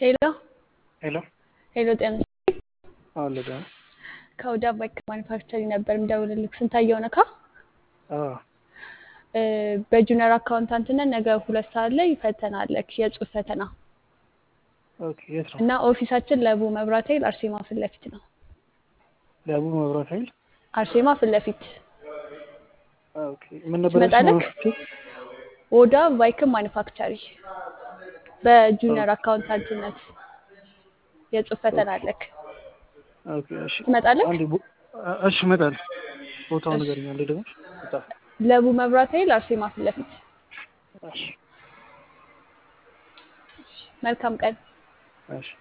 ሄሎ ሄሎ ሄሎ፣ ጤና አለ ጋ ከወደ አባይ ማኒፋክቸሪንግ ነበር የምደውልልህ። ስንታየው ነካ በጁኒየር አካውንታንትነት ነገ ሁለት ሰዓት ላይ ፈተና አለክ፣ የጽሁፍ ፈተና ኦኬ። የት ነው? እና ኦፊሳችን ለቡ መብራት ኃይል አርሴማ ፊት ለፊት ነው። ለቡ መብራት ኃይል። አርሴማ ፊት ለፊት ኦኬ። ምን ነበር ትመጣለህ? ወደ ቫይክም ማኒፋክቸሪ በጁኒየር አካውንታንትነት የጽሁፍ ፈተና አለክ። ኦኬ። እሺ ትመጣለህ? አንዴ ቦ- እሺ እመጣለሁ። ቦታውን ንገረኝ አንዴ ደግሞ። በጣም ለቡ መብራት ኃይል አርሴማ ፊት ለፊት። እሺ መልካም ቀን። እሺ